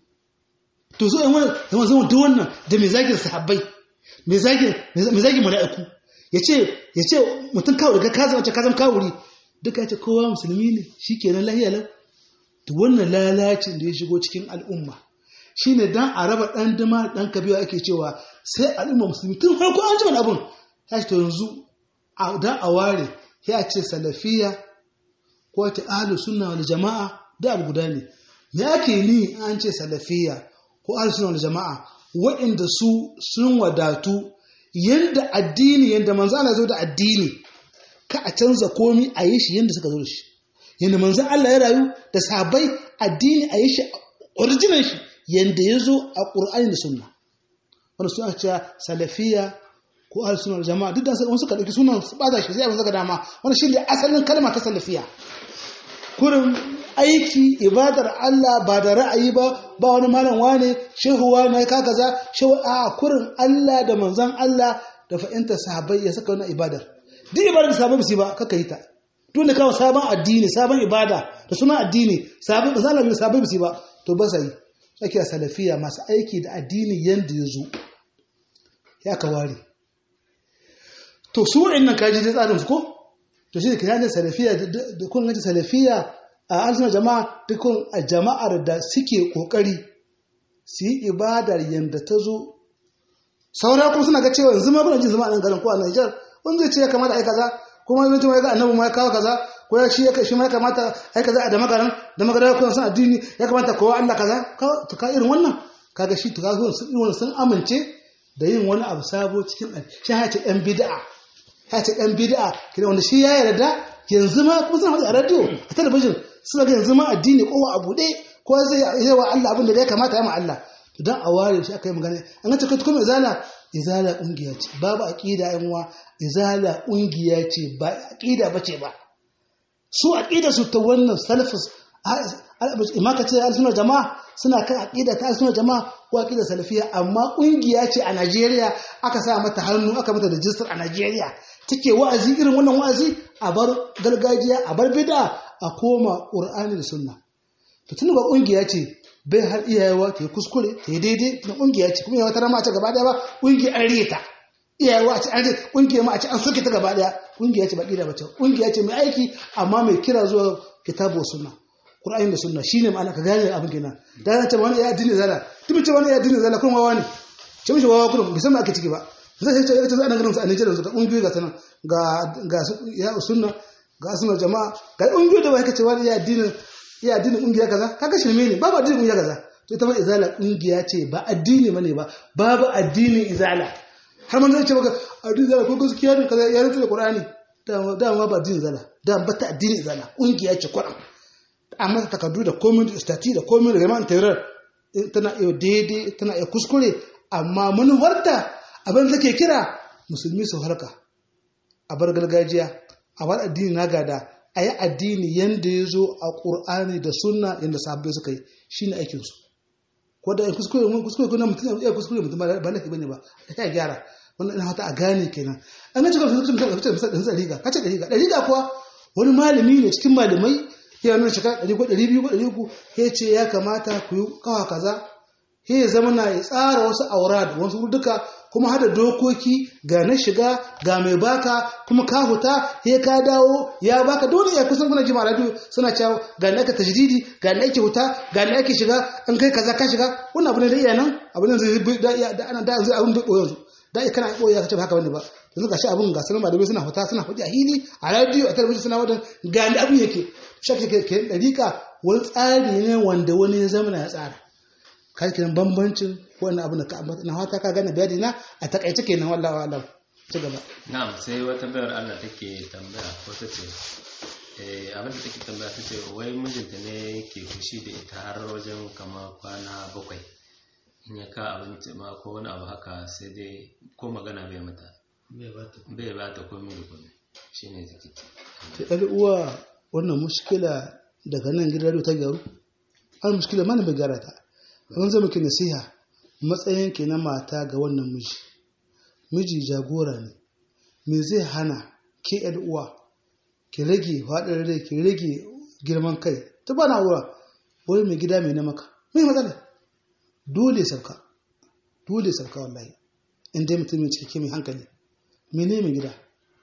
to so in wannan zama zama duk wannan da me zagin sahabbai me zagin me zagin mala'iku yace yace mutum kawo daga kaza wace kazan kawuri duka yace kowa musulmi ne shikenan lahiya lau to wannan lalacin da ya shigo cikin al'umma shine dan a raba dan dama dan kabiwa ake cewa sai al'umma musulmi tun farko an ji wani abun ya to yanzu dan a ware ya ce salafiya ko ta ahlus sunna wal jama'a da alguda ne me ake ni an ce salafiya ko ahlus sunna wal jama'a waɗanda su sun wadatu yanda addini yanda manzo Allah zo da addini ka a canza komi a yi shi yanda suka zo da shi yanda manzo Allah ya rayu da sabai addini a yi shi original shi yanda ya zo a ƙur'ani da sunna wanda suna cewa salafiya ko ahal suna jama'a duk da wani suka ɗauki sunan su ɓata shi sai abin saka dama wani shi ne asalin kalma ta salafiya kurin aiki ibadar Allah ba da ra'ayi ba ba wani malam wane shehu wane ka kaza shehu a kurin Allah da manzon Allah da fa'inta sahabbai ya saka wani ibadar duk ibadar da sahabbai ba ba kaka yi ta duk da kawo sabon addini sabon ibada da suna addini sabon da zalabi sahabbai ba ba to ba sai ake a salafiya masu aiki da addini yadda ya zo ya ka ware to su waɗannan kaji da tsarin su ko to shi da kiyanin salafiya da kun gaji salafiya a arzikin jama'a dukkan a jama'ar da suke ƙoƙari su yi ibadar yadda ta zo saura kuma suna ga cewa yanzu ma kuna jin zama a nan garin ko a Nijar wani zai ce ya kamata a yi kaza kuma zai ce ya ga annabi ma ya kawo kaza ko ya shi ya shi ma ya kamata ai kaza a da magaran da magaran ko san addini ya kamata kowa Allah kaza to ka irin wannan kaga shi to ka zo sun irin sun amince da yin wani abu sabo cikin shi ya ce ɗan bid'a ya ce ɗan bid'a kina wanda shi ya yarda yanzu ma kuma suna faɗi a radio a talabijin suna ga yanzu ma addini kowa a buɗe ko zai yi wa Allah abin da ya kamata ya ma Allah to dan a ware shi aka yi magana an ga take kuma izala izala kungiya ce babu aqida yan uwa izala kungiya ce ba aqida bace ba su aqida su ta wannan salafus imma ka ce al jama'a suna kan aqida ta al jama'a ko aqida salafiya amma kungiya ce a Najeriya aka sa mata hannu aka mata register a Najeriya take wa'azi irin wannan wa'azi a bar gargajiya a bar bid'a a koma Qur'ani da Sunna to tun ba kungiya ce bai har iyayewa ta yi kuskure ta yi daidai na kungiya ce kuma yawa ta rama a ce gaba daya ba kungiya an reta iyayewa a ce an reta kungiya ma a ce an soke ta gaba daya kungiya ce ba ƙida ba ce kungiya ce mai aiki amma mai kira zuwa kitabu sunna qur'ani da sunna shine ma'ana ka gane abin kenan da na ce wani ya addini zala duk ce wani ya addini zala kuma wawa ne ce mishi wawa kuma bai san me ake ciki ba zai ce ita za a garin su a Nigeria da kungiyoyi ga sanan ga ga ya sunna ga sunna jama'a ga kungiyoyi da ba kace wani ya addini ya addinin kungiya kaza kaga shirme ne babu addinin kungiya kaza to ita ma izala kungiya ce ba addini bane ba babu addinin izala har man zai ce maka addinin izala ko gaskiya ne kaza ya rubuta da qur'ani da da ma ba addinin izala da ba ta addinin izala kungiya ce qur'an amma ta takardu da komai da stati da komai da gaman tarar tana iya daidai tana iya kuskure amma manuwarta abin da take kira musulmi su harka a bar gargajiya a bar addini na gada a yi addini yadda ya zo a ƙur'ani da sunna yadda sabbai suka yi shi ne aikinsu ko da kuskure mun kuskure ko na mutum ya kuskure mutum ba laifi bane ba da ta gyara wannan ina hata a gane kenan an ga cikin mutum mutum mutum mutum da riga kace da riga da riga kuwa wani malami ne cikin malamai ya nuna shekara ɗari ko ɗari biyu ko ɗari uku ya ce ya kamata ku yi kawa kaza ya zama na ya tsara wasu aura da wasu duka kuma hada dokoki ga na shiga ga mai baka kuma ka huta ya ka dawo ya baka dole ya kusan kuna jima radio suna cewa ga na aka tajdidi ga na ake huta ga na ake shiga an kai kaza ka shiga wannan abu ne da iya nan abu ne zai da da ana da zai abun bai yanzu da kana boye ka ce haka bane ba yanzu gashi abun ga sanan malamai suna huta suna huɗi a hili a radio a talabijin suna wadan ga ni abun yake shafi ke ke dariƙa wani tsari ne wanda wani ya zama ya tsara kai kenan bambancin wannan abu da ka ambata na hata ka gane bayani na a takaice kenan wallahi wallahi ci gaba na'am sai wata bayar Allah take tambaya ko ta ce eh abin da take tambaya ta ce wai mijinta ne ke fushi da ita har wajen kama kwana bakwai in ya ka abinci ma ko wani abu haka sai dai ko magana bai mata bai ba ta komai da komai shine take ta ɗan uwa wannan mushkila daga nan gidan ta gyaru an mushkila mana bai gyara ta an zama ki nasiha matsayin ki na mata ga wannan miji miji jagora ne me zai hana ke yan uwa ki rage faɗin rai ki rage girman kai ta bana uwa wai mai gida mai na maka mai matsala dole sauka dole sauka wallahi in dai mutum mai cikakke mai hankali mene mai gida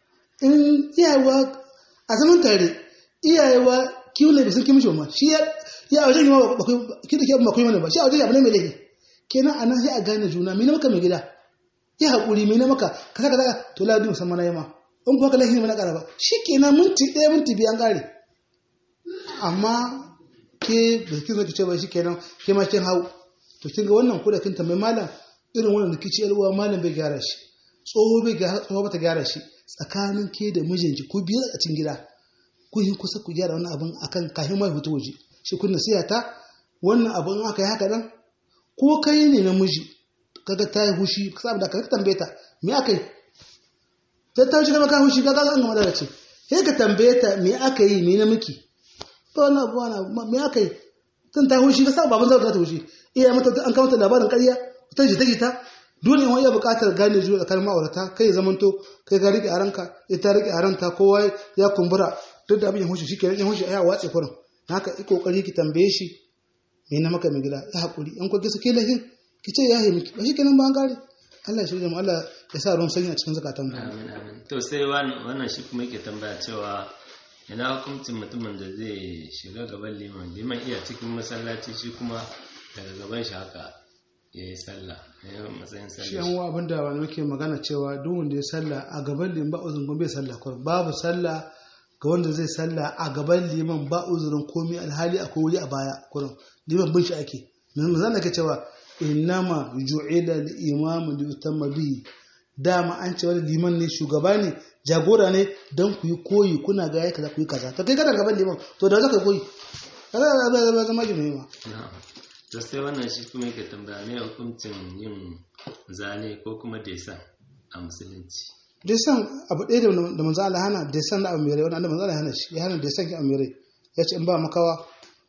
in iyayewa a zaman tare iyayewa kiwon da sun kimishi ma shi ya wajen yi ma bakwai kida ke bakwai mana ba shi a wajen abu ne mai laifi kenan a nan sai a gane juna mene maka mai gida ya haƙuri mene maka ka saka saka to ladi musamman na yama in kuma ka laifi mana ƙara ba shi kenan minti ɗaya minti biyu an ƙare amma ke da kin zo ki ce ba shi kenan ke ma kin hau to kin ga wannan ko da kin tambayi malam irin wannan rikici yalwa malam bai gyara shi tsoho bai gyara tsoho bata gyara shi tsakanin ke da mijinki ku biyu a cikin gida ku yi kusa ku gyara wannan abin akan kafin mai fito waje shi kun nasiha ta wannan abin aka yi haka nan ko kai ne namiji kaga ta yi hushi ka samu da ka tambaye ta me aka yi ta ta wuce ka hushi kaga an gama da ce sai ka tambaye ta me aka yi me na miki to wannan abu wannan me aka yi tun ta hushi ka samu baban zai ta hushi iya mata an kawo ta labarin ƙarya ta jita jita dole in iya buƙatar gane zuwa tsakanin ma'aurata kai ya zamanto kai ka rike a ranka ita rike a ranta kowa ya kumbura duk da abin ya hushi shi kenan ya hushi ya watse kurin haka i kokari ki tambaye shi me na maka mai gida ya haƙuri in kwa kisa ke lahin ki ce ya yi miki ba shi kenan ba an gare Allah ya shirya mu Allah ya sa ruwan sanyi a cikin zakatan mu amin amin to sai wannan shi kuma yake tambaya cewa ina hukuncin mutumin da zai shiga gaban liman liman iya cikin masallaci shi kuma daga gaban shi haka ya yi sallah ya yi matsayin shi sallah yan uwa abinda wani muke magana cewa duk wanda ya sallah a gaban liman ba uzurin bai sallah kurin babu sallah ga wanda zai sallah a gaban liman ba uzurin komai alhali akwai wuri a baya kurin liman bin shi ake nan zan ke cewa innama ju'ila al-imam li yutamma bihi dama an ce wani liman ne shugaba ne jagora ne don ku yi koyi kuna ga ya kaza ku yi kaza to kai kana gaban liman to da zaka koyi kaza da zama zama jami'i ma na'am to sai wannan shi kuma yake tambaya me hukuncin yin zane ko kuma desan a musulunci desan abu ɗaya da manzo Allah hana desan da abu mai rai wanda manzo Allah hana shi ya hana desan ki abu mai rai ya ce in ba makawa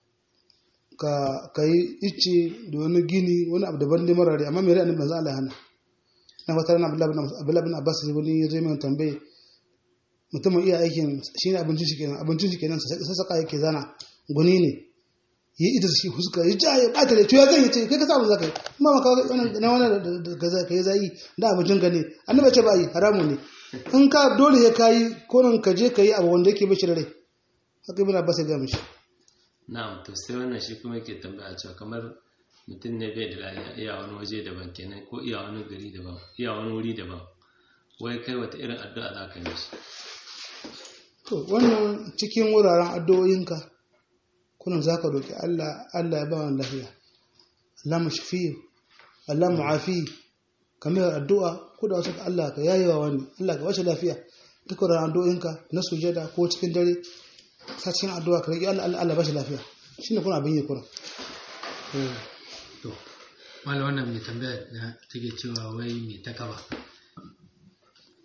ka ka yi icce da wani gini wani abu daban ne marare amma mai rai annabi manzo Allah hana na wata rana Abdullahi bin Abbas ya wani ya zo mai tambaye mutumin iya aikin shine abincin shi kenan abincin shi kenan sassaka yake zana guni ne yi ita shi fuska ya ja ya bata da tuya zai ce kai ka samu zaka yi amma maka wannan na wannan da gaza kai zai da abincin ka ne annabi ce ba yi haramu ne in ka dole ya kai ko nan ka je ka yi abu wanda yake bashi da rai haka ibn Abbas ya ga mishi na'am to sai wannan shi kuma yake tambaya cewa kamar mutum ne bai da lafiya iya wani waje daban kenan ko iya wani gari daban iya wani wuri daban wai kai wata irin addu'a za ka yi shi to wannan cikin wuraren addu'o'inka kuna za ka roƙi Allah Allah ya ba wani lafiya Allah mu shafi Allah mu afi kamar addu'a ko da wasu Allah ka yayi wa wani Allah ka bashi lafiya duk wuraren addu'o'inka na sujada ko cikin dare sa cikin addu'a ka roƙi Allah Allah Allah bashi lafiya shine kuna abin yi kuna to malam wannan mai tambaya na take cewa wai mai takaba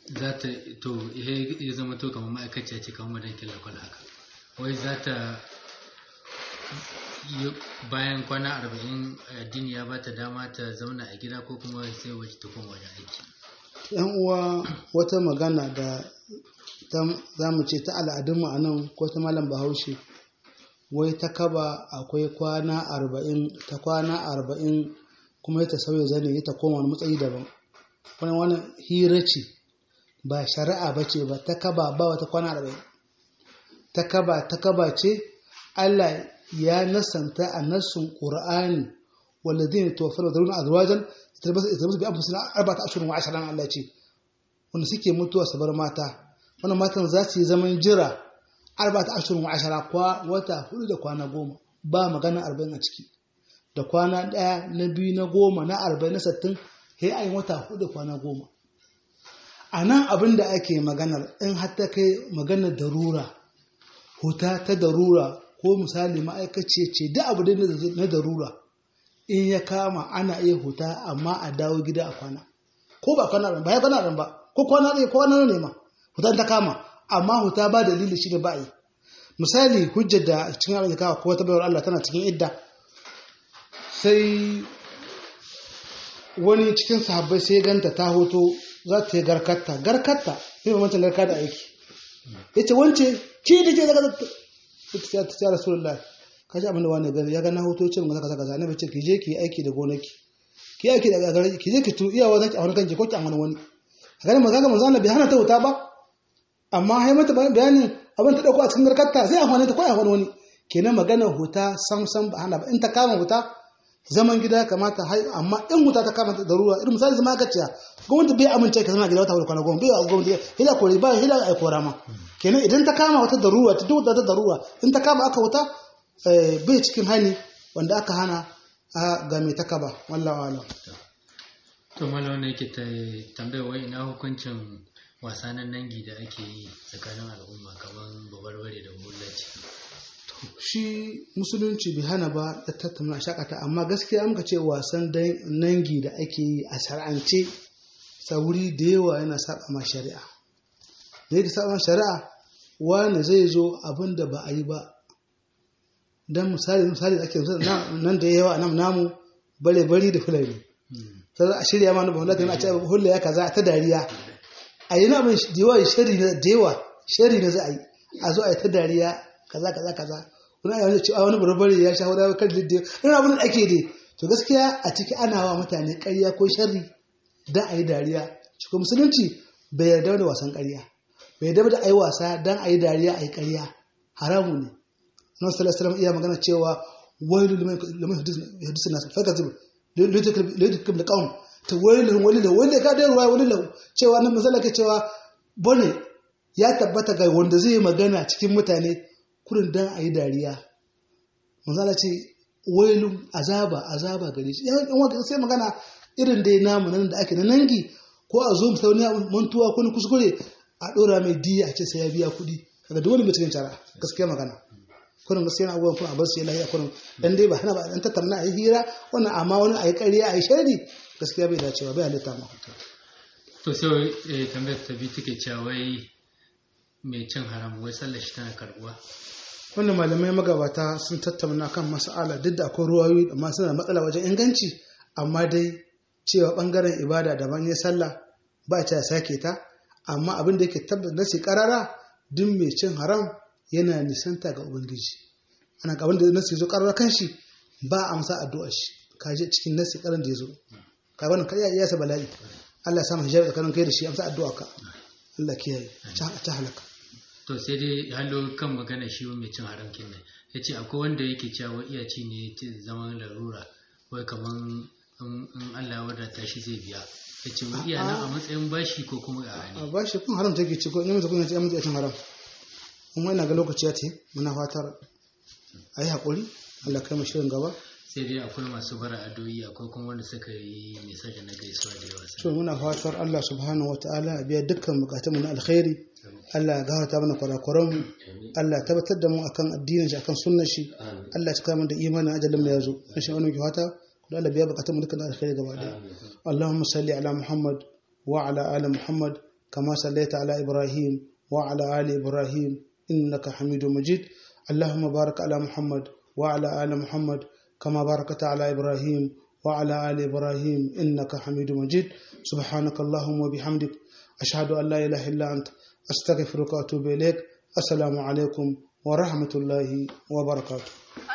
za ta to ihe ya zama to kamar ma'aikaciya ce kamar madankin lakwal haka wai za ta yi- bayan kwana arba'in addini ya ba ta dama ta zauna a gida ko kuma sai waje ta koma wajen aiki yan uwa wata magana da ta- za mu ce ta al'adunmu a nan ko ta malam bahaushe wai ta kaba akwai kwana arba'in ta kwana arba'in kuma ya ta sauya zane ya ta koma wani matsayi daban wani wani hira ce ba shari'a ba ce ba ta kaba ba wata kwana arba'in ta kaba ta kaba ce Allah ya nasanta a nassun Qur'ani walladhina tawaffawna dharuna azwajan yatarabbasna bi anfusihim arba'ata ashhurin wa ashran Allah ce wanda suke mutuwa su bar mata wannan matan za su yi zaman jira arba'ata ashhurin wa ashara kwa wata hudu da kwana goma ba magana arba'in a ciki da kwana ɗaya na biyu na goma na arba'in na sattin sai an yi wata hudu da kwana goma a nan abin da ake maganar in har ta kai maganar darura huta ta darura ko misali ma'aikaci ce duk abu da na darura in ya kama ana iya huta amma a dawo gida a kwana ko ba kwana ba ya kwana ba ko kwana ne ko kwana ne ma huta ta kama amma huta ba dalili shi ne ba yi misali hujjar da cikin abin da kawo ko wata bayar Allah tana cikin idda sai wani cikin sahabbai sai ganta ta hoto za ta yi garkatta garkatta sai ba wancan garka da aiki ya ce wance ki da ke daga ta ta ta rasulullah ka ji abin da wani gani ya ga na hoto ya ce mun kaza kaza na bace ki je ki yi aiki da gonaki ki yi aiki da gagara ki je ki tu iyawa zaki a wani kanki ko ki amana wani a ganin maza ga manzo Allah bai hana ta wuta ba amma hai mata bayanin abin ta dauko a cikin garkatta sai amfani ta ko a wani kenan maganar huta sam sam ba hana ba in ta kama huta zaman gida kamata hai amma in wuta ta kama da ruwa irin misali zama gaciya gwamnati bai amince ka zama gida wata wani kwana goma bai wa gwamnati hila kore ba hila ai kora ma kenan idan ta kama wata da ruwa ta duk da da ruwa in ta kama aka wuta bai cikin hani wanda aka hana a ga mai ta kaba wallahi alam to mala wannan yake ta tambaya wai ina hukuncin wasanan nangi da ake yi tsakanin al'umma kamar babarbare da bullaci shi musulunci bai hana ba da tattauna shakata amma gaskiya muka ce wasan nangi da ake yi a shar'ance sauri da yawa yana saba ma shari'a da yake saba ma shari'a wani zai zo abin da ba a yi ba dan misali misali da ake nan da yawa nan namu bare bari da fulani sai a shirya ma na ba hulata a ce hulla ya kaza ta dariya a yi na abin da yawa shari na da yawa shari na za a yi a zo a yi ta dariya kaza kaza kaza wani a yanzu cewa wani barbare ya sha wani kan lidde wani abin da ake dai to gaskiya a ciki ana wa mutane ƙarya ko sharri don a yi dariya cikin musulunci bai yarda da wasan ƙarya bai yarda da a yi wasa don a yi dariya a yi ƙarya haramu ne nan sallallahu alaihi iya magana cewa wailu liman hadisin nasu fa kazib lidikam da qaum ta wailu walilu wanda ka da ruwa walilu cewa nan misalla ke cewa bane ya tabbata ga wanda zai magana cikin mutane kurin dan a yi dariya manzala ce wailun azaba azaba gare shi yan wanda sai magana irin dai namu nan da ake na nangi ko a zo musauni mantuwa ko kuskure a dora mai diya a ce sai ya biya kuɗi kaga duk wani mai cikin cara gaskiya magana kurin gaskiya abubuwan kuma a bar su ya lahiya kurin dan dai ba hana ba dan tattauna a yi hira wannan amma wani a yi ƙarya a yi shari gaskiya bai dacewa bai halitta ma to sai tambayar ta bi take cewa wai mai cin haram wai sallar shi tana karbuwa wannan malamai magabata sun tattauna kan mas'ala duk da akwai ruwayoyi amma suna matsala wajen inganci amma dai cewa bangaren ibada daban ya sallah ba ta sake ta amma abin da yake tabbata nasi karara duk mai cin haram yana nisanta ga ubangiji ana ga wanda nasi zo karara kan shi ba amsa addu'ar shi kaje cikin nasi karan da ya zo ka wannan kai ya sa bala'i Allah ya sa mu hijabi tsakanin kai da shi amsa addu'a ka Allah kiyaye ta halaka to sai dai hallo kan magana shi mai cin haram kin ne ya ce akwai wanda yake cewa iya ci ne zaman larura wai kaman in Allah ya wadata shi zai biya ya ce wai iya nan a matsayin bashi ko kuma a a hani bashi kun haram take ci ko in mutum ya ce mutum ya cin haram kuma ina ga lokaci ya ce muna fatar a yi haƙuri Allah kai mu shirin gaba sai dai akwai masu bara adoyi akwai kuma wanda suka yi misaje na gaisuwa da yawa so muna fatar Allah subhanahu wataala ya biya dukkan bukatunmu na alkhairi Allah ya gafarta mana kurakuran mu Allah ya tabbatar da mu akan addinin shi akan sunnar shi Allah ya cika mana da imanin ajalin mu yazo insha Allah ki fata da Allah biya bukatun mu dukkan alkhairi gaba daya Allahumma salli ala Muhammad wa ala ali Muhammad كما صليت على إبراهيم وعلى آل إبراهيم إنك حميد مجيد اللهم بارك على محمد وعلى آل محمد كما باركت على إبراهيم وعلى آل إبراهيم إنك حميد مجيد سبحانك اللهم وبحمدك أشهد أن لا إله إلا أنت أستغفرك وأتوب إليك السلام عليكم ورحمة الله وبركاته